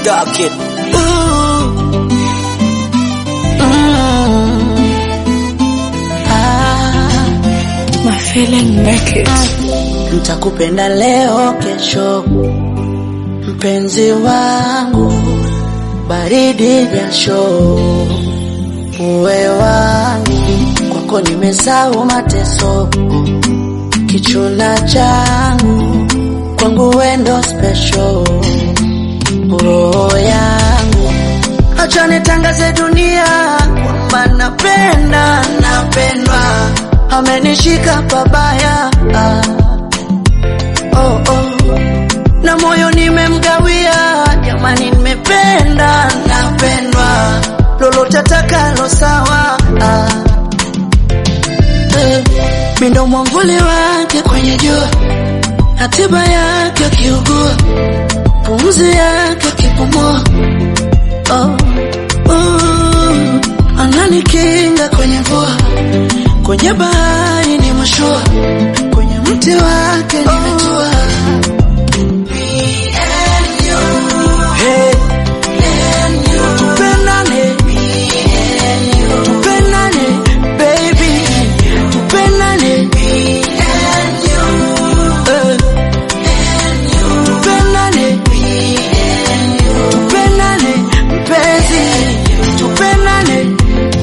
Dark Kid. Ooh. Mm. Ah. My feeling naked. Nitakupenda leo kesho, mpenzi wangu, baridi jasho, uwe wangu, kwako nimesahau mateso, kichuna changu, kwangu wendo special, roho yangu, acha nitangaze dunia kwamba napenda, napendwa, amenishika pabaya ah oh, oh. na moyo nimemgawia, jamani, nimependa napendwa, lolote atakalo sawa ah. eh. Mindo mwamvuli wake kwenye jua, hatiba yake akiugua, pumzi yake akipumua oh. uh. ananikinga kwenye mvua, kwenye bahari ni mashua, kwenye mti wake nimetua Hey. Tupendane. Tupendane, baby. Tupendane. Eh. Tupendane. Tupendane, mpenzi. Tupendane.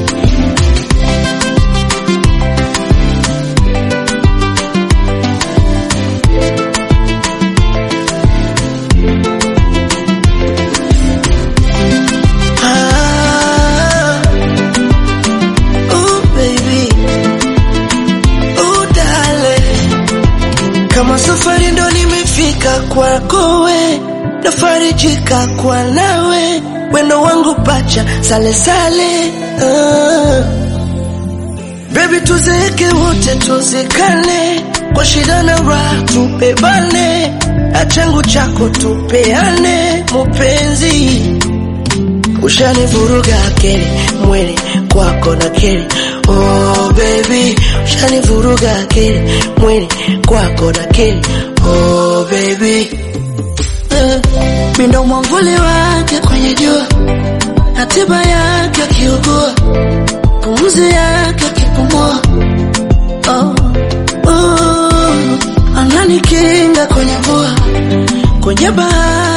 Ah. Ooh, baby. Ooh, darling. Kama safari ndo nimefika kwako we, nafarijika kwa nawe, wendo wangu pacha sale sale. Ah. Baby tuzeeke wote tuzikane, kwa shida na raha tupebane, achangu chako tupeane, mupenzi ushanivuruga akili mwili kwako na kili oh baby ushanivuruga akili mwili kwako na kili oh baby eh, mindo mwamvuli wake kwenye jua hatiba yake akiugua pumzi yake akipumua oh, oh, ananikinga kwenye mvua kwenye bahari